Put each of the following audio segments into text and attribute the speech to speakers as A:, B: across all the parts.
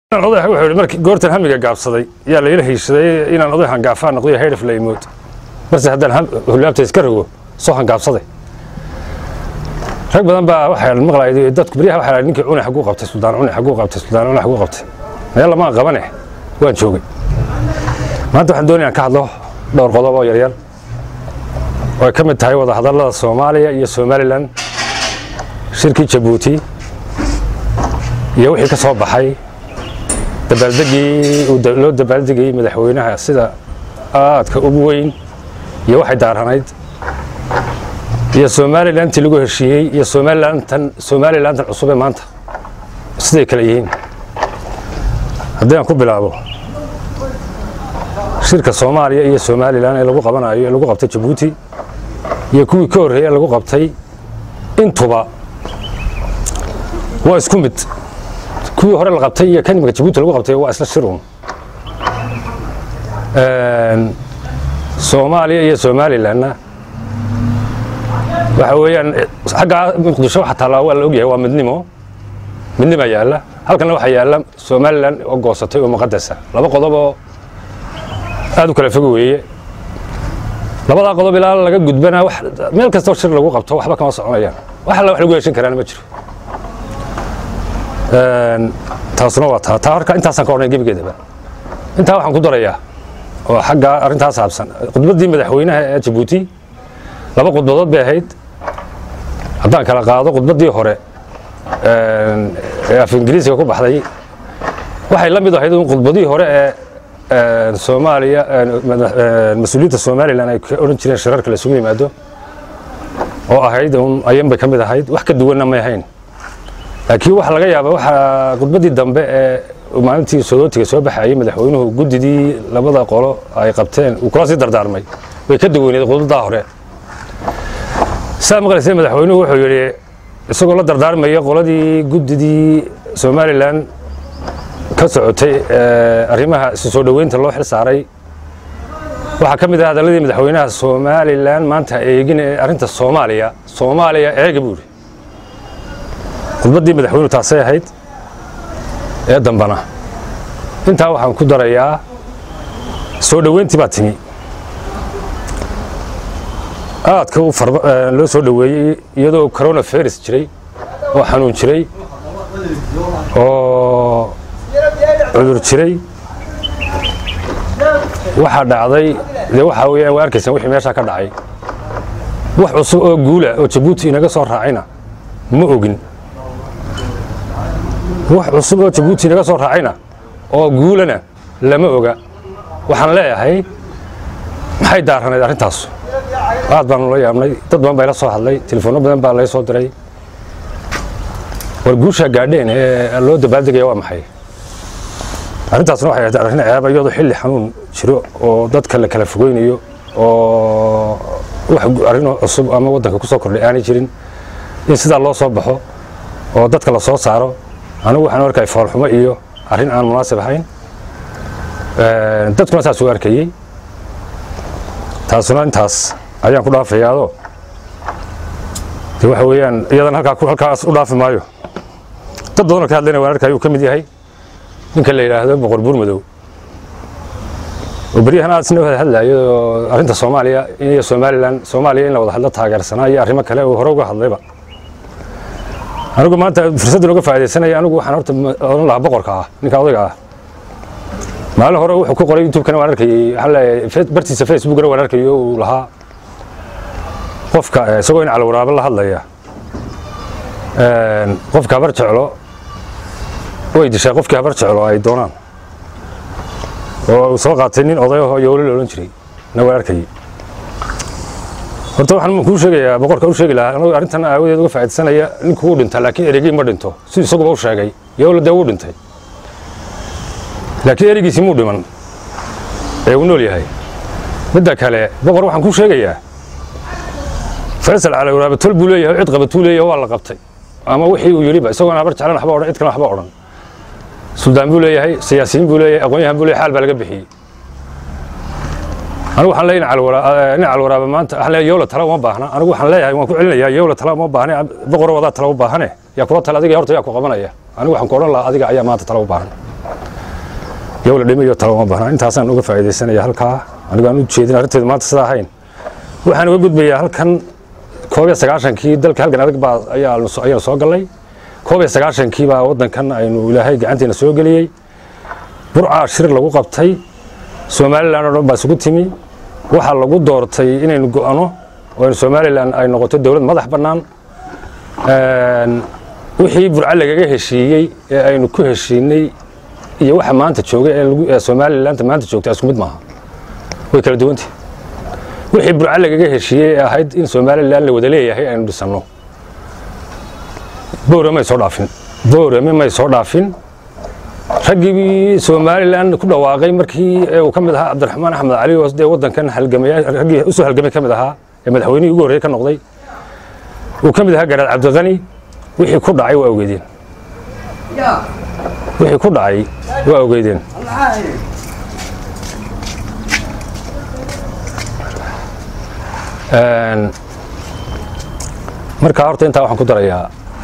A: oday wuxuu yidhi markii goortan hamiga gaabsaday yaa layla hiishaday inaan oday hangaafaa noqday haydhaf la imood marse haddaan hulaabta iska rogo soo hangaabsaday rag badan baa waxaa maqlay dadku beryaha waxaa ninkii cune xaguu qabtay suldaan cune xaguu qabtay suldaan cune xaguu qabtay meel lamaan qabane waan joogay maanta waxaan doonayaan ka hadlo dhowr qodob oo yaryar oo ay ka mid tahay wada hadallada soomaaliya iyo somalilan shirkii jabuuti iyo wixii ka soo baxay dabaaldegii loo dabaaldegayey madaxweynaha sida aadka ugu weyn iyo waxay daaranayd iyo somalilantii lagu heshiiyey iyo somalilantan somalilantan cusub ee maanta siday kale yihiin haddii aan ku bilaabo shirka soomaaliya iyo somalilan ee lagu qabanayo ee lagu qabtay jabuuti iyo kuwii ka horreeyey ee lagu qabtay intuba waa isku mid kuwii hore la qabtay iyo kan imika jabuuti lagu qabtay waa isla shirun soomaaliya iyo somalilanna waxa weeyaan xaggaa muqdisho waxa taallaa waa la ogyahay waa midnimo midnima yaalla halkanna waxaa yaalla somalilan oo goosatay oo muqadasa laba qodob oo aad u kala fog weeye labadaa qodob ilaa laga gudbana meel kastoo shir lagu qabto waxba kama soconayaan wax alla wax lagu heshin karaana ma jiro taasuna waa taa taa horka intaasaan ka odhanay gebigeedaba intaa waxaan ku darayaa oo xagga arrintaa saabsan khudbaddii madaxweynaha ee jabuuti laba khudbadood bay ahayd haddaan kala qaado khudbaddii hore ee af ingiriisiga ku baxday waxay la mid ahayd un khudbadihii hore ee soomaaliya mas-uuliyiinta somalilan ay ka odhan jireen shirarka la isugu yimaado oo ahayd un ayan bay ka mid ahayd wax ka duwanna may ahayn laakiin waxa laga yaaba waxaa khudbaddii dambe ee maalintii sodootiga soo baxayey madaxweynuhu guddidii labada qolo ay qabteen uu kula sii dardaarmay way ka duwaneed khudbaddaa hore saa maqlaysay madaxweynuhu wuxuu yidhi isagoo la dardaarmaya qoladii guddidii somalilan ka socotay arrimaha isu soo dhoweynta loo xil saaray waxaa ka mid ah hadalladii madaxweynaha somalilan maanta eegin ee arrinta soomaaliya soomaaliya eega buu yidhi khudbaddii madaxweynuhu taasay ahayd ee dambana intaa waxaan ku darayaa soo dhoweyntii baa timi aadka loo soo dhoweeyey iyadoo corona virus jiray oo xanuun jiray oo cudur jiray waxaa dhacday dee waxaa weeyaan waa arkaysaan wixii meeshaa ka dhacay wax cusub oo guula oo jabuuti inaga soo raacayna ma ogin wax cusub oo jabuuti inaga soo raacayna oo guulana lama oga waxaan leeyahay maxay daaranayd arrintaas aad baanu la yaabnay dad badan baa ila soo hadlay telefoonno badan baa lay soo diray war guushaa gaadheen ee loo dabaaldegaya waa maxay arrintaasna waxay ahayd arrin ceeba iyadoo xilli xanuun jiro oo dadka la kala fogeynayo oo wax arrinoo cusub ama waddanka ku soo kordhay aanay jirin in sidaa loo soo baxo oo dadka la soo saaro anigu waxaan arkay foolxumo iyo arrin aan munaasib ahayn dadkuna saas u arkayey taasuna intaas ayaan ku dhaafayaadoo de waxa weeyaan iyadan halkaas u dhaafi maayo dad badanoo ka hadlayna waan arkay uu ka mid yahay ninka la yidhaahdo boqor buur madow oo beryahan aad isna wada hadlayo oo arrinta soomaaliya iyo somalilan soomaaliya in la wada hadlo taageersanaa iyo arrimo kale uu hore uga hadlayba anigu maanta fursaddan uga faaidaysanaya anigu waxaan horta odhan lahaa boqorka ah ninka odayga ah maalin hore wuxuu ku qoray youtube-kana waan arkayey waxaan leeyahay bartiisa facebookana waan arkayo uu lahaa qofka isagoo in calawaraabo la hadlaya qofka habar jeclo way dishaa qofkii habar jeclo ay doonaan oo uu soo qaatay nin odayaho yoolo la odhan jiray na waan arkayey horta waxaan kuu sheegayaa boqorka u sheegi lahaa anagu arrintan aawadeed uga faaidsanaya ninku wuu dhintaa laakiin erigii ma dhinto siduu isaguba u sheegay yowla dee wuu dhintay laakiin erigiisii muu dhiman ee uu nool yahay midda kale boqor waxaan kuu sheegayaa faysal calawraabe tol buu leeyahay cid qabatuu leeyahay waa la qabtay ama wixii uu yidhiba isagoon habar jeclan waxba odhan cid kale waxba odhan suldaan buu leeyahay siyaasiyiin buu leeyahay aqoon-yahan buu leeyahay xaal baa laga bixiyey anigu waxaan leeyahay nin calwaraaba maanta waxaan leeyahay yowla tala uma baahna anigu waxaan leeyahay waan ku celinayaa yowla tala uma baahne boqoro wadaa tala u baahane yaa kula tala adiga horta yaa ku qabanaya anigu waxaan ku odhan lahaa adiga ayaa maanta tala u baahan yow la dhimayo talo uma bahnaa intaasaan uga faa'iidaysanaya halkaa anigu aan u jeedin arrinteedu maanta sidaa ahayn waxaan uga gudbayaa halkan koob iyo sagaashankii dalka halkan adag baa ayaanu soo gallay koob iyo sagaashankii baa waddankan aynu ilaahay gacanteena soo geliyey burcaa shir lagu qabtay somalilan oo dhan baa isugu timi waxaa lagu doortay inaynu go'ano oo aynu somalilan ay noqoto dowlad madax bannaan wixii burca lagaga heshiiyey ee aynu ku heshiinay iyo waxa maanta jooga ee somalilanта maanta joogta isku mid maaha way kala duwantah wixii burca lagaga heshiiyey ee ahayd in somalilan la wada leeyahay aynu dhisanno boore may soo dhaafin boorame may soo dhaafin raggii somalilan ku dhawaaqay markii uu ka mid ahaa cabdiraxmaan axmed cali oo dee waddankan halgamaya raggii usoo halgamay ka mid ahaa ee madaxweynihii ugu horreeye ka noqday uu ka mid ahaa garaad cabdiqani wixii ku dhacay waa ogeydeen wixii ku dhacay waa ogeydeen markaa horta intaa waxaan ku darayaa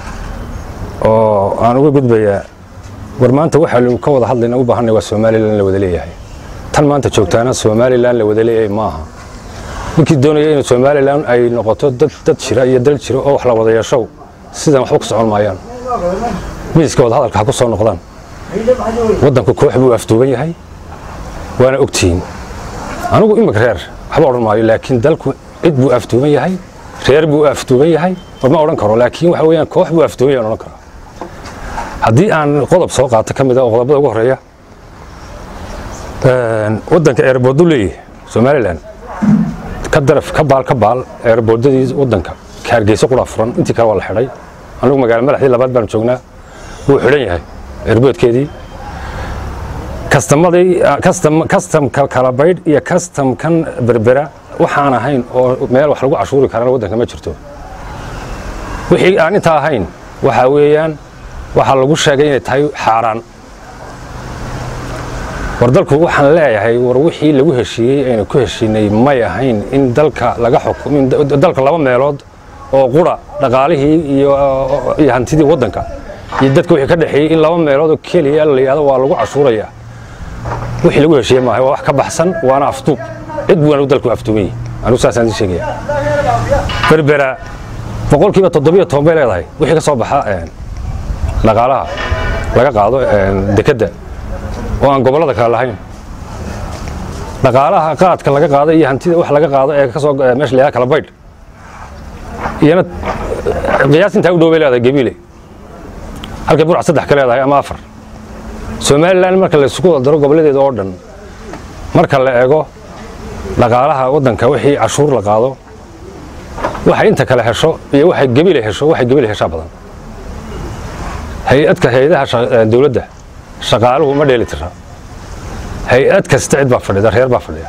A: oo aan uga gudbayaa war maanta waxaanu ka wada hadlayna u baahanay waa somalilan la wada leeyahay tan maanta joogtaana somalilan la wada leeyahay maaha ninkii doonaya in somalilan ay noqoto dad dad jira iyo dal jira oo wax la wada yeeshow sidan waxba ku socon maayaan miiska wada hadalka ha ku soo noqdaan waddanku koox buu afduuban yahay waana ogtihiin anigu imika reer waxba odhan maayo laakiin dalku cid buu afduuban yahay reer buu afduuban yahay war ma odhan karo laakiin waxa weeyaan koox buu afduuban yahay odhan karaa haddii aan qodob soo qaato ka mid a oo qodobada ugu horreeya waddanka eerbooddu leeyahay somalilan ka daraf ka baal ka baal eerboodadii waddanka ka hargeysa qura furan intii kale waa la xidhay anigu magaalo madaxdii labaad baan joognaa wuu xidhan yahay eerboodkeedii kastamadii kastamka kala baydh iyo kastamkan berbera waxaan ahayn oo meel wax lagu cashuuri karana waddanka ma jirto wixii aan intaa ahayn waxaa weeyaan waxaa lagu sheegay inay tahay xaaraan war dalku waxaan leeyahay war wixii lagu heshiiyey aynu ku heshiinay may ahayn in dalka laga xukumo dalka laba meelood oo qura dhaqaalihii iyo iyo hantidii waddanka iyo dadka wixii ka dhexeeyey in laba meelood oo keliya la yidhahdo waa lagu cashuuraya wixii lagu heshiiyey maaha waa wax ka baxsan waana afduub cid buuna dalku afduuban yahay anigu saasaan idin sheegaya berbera boqolkiiba toddobiyo toban bay leedahay wixii ka soo baxa dhaqaalaha laga qaado dekedda oo aan gobollada kale lahayn dhaqaalaha qaadka laga qaado iyo hantida wax laga qaado ee kasoo meesha layaha kala baydh iyana qiyaas intaa u dhow bay leedahay gabiile halkay burca saddex ka leedahay ama afar somalilan marka la isugu daro gobolladeeda oo dhan marka la eego dhaqaalaha waddanka wixii cashuur la qaado waxay inta kale hesho iyo waxay gabiile hesho waxay gabiile heshaa badan hay-adka hay-adaha dowladda shaqaaluhu ma dheeli tira hay-ad kasta cid baa fadhida reer baa fadhiya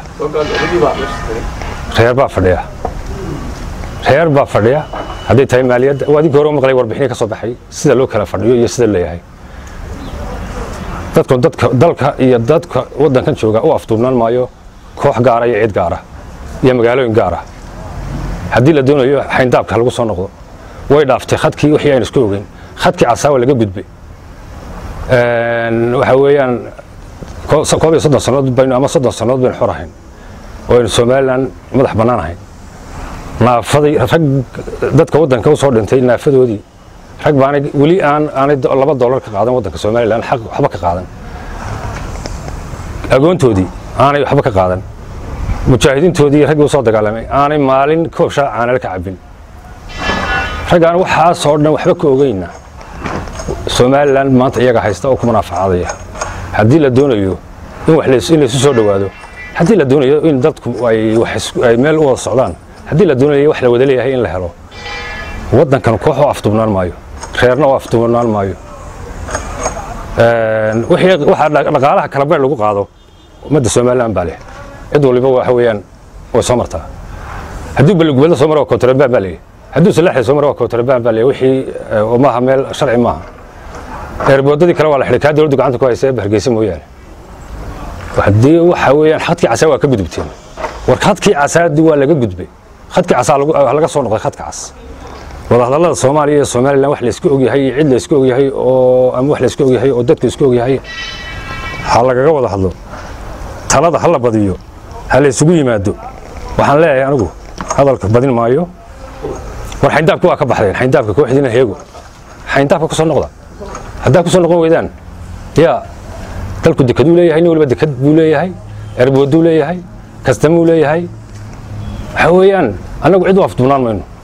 A: reer baa fadhiya reer baa fadhiya hadday tahay maaliyadda waa adinkii hore u maqlay warbixinii ka soo baxay sida loo kala fadhiyo iyo sida leeyahay dadku dadka dalka iyo dadka waddankan jooga u afduubnaan maayo koox gaara iyo cid gaara iyo magaalooyin gaara haddii la doonayo xayndaabka lagu soo noqdo way dhaaftay khadkii wixii aynu isku ogeyn khadkii casaawa laga gudbay waxa weeyaan koob iyo soddon sannadood baynu ama soddon sannadood baynu xor ahayn oo aynu somalilan madax bannaan ahayn naafaday rag dadka waddanka u soo dhintay naafadoodii rag baanay weli aan aanay laba dollar ka qaadan waddanka somalilan xaq waxba ka qaadan agoontoodii aanay waxba ka qaadan mujaahidiintoodii raggii u soo dagaalamay aanay maalin koobshaa caanala ka cabbin raggaan waxaasoo dhan waxba ka ogeyna somalilan maanta iyaga haysta oo ku munaafacadaya haddii la doonayo in wax in laysu soo dhowaado haddii la doonayo in dadku ay meel u wada socdaan haddii la doonayo wax la wada leeyahay in la helo waddankan koox oo afduubnaan maayo reerna oo afduubnaan maayo waxaa dhaqaalaha kala bayr lagu qaado ummadda somalilan baa leh cid waliba waxa weeyaan way soo martaa hadduu balligubadla soo mara waa kontrabaan baa leeyahy hadduu salaaxda soo mara waa kontrabaan baa leeyahy wixii maaha meel sharci maaha eerboodadii kale waa la xidhay kaa dowladdu gacanta ku haysa hargeysa mooyaane haddii waxa weeyaan khadkii casaa waa ka gudubteen war khadkii casaadi waa laga gudbay khadkii casaa laga soo noqday khadka cas wadahadallada soomaaliya iyo somalilan wax laysku ogyahay iyo cid laysku ogyahay oo ama wax laysku ogyahay oo dadku isku ogyahay ha lagaga wada hadlo talada ha la badiyo ha la isugu yimaado waxaan leeyahay anigu hadalka badin maayo war xayndaabka waa ka baxdeen xayndaabka kooxdiina heego xayndaabka ku soo noqda haddaa ku soo noqon weydaan yaa dalku dekaduu leeyahay nin waliba dekad buu leeyahay erbooduu leeyahay kastamuu leeyahay waxa weeyaan annagu cid u afduunaan mayno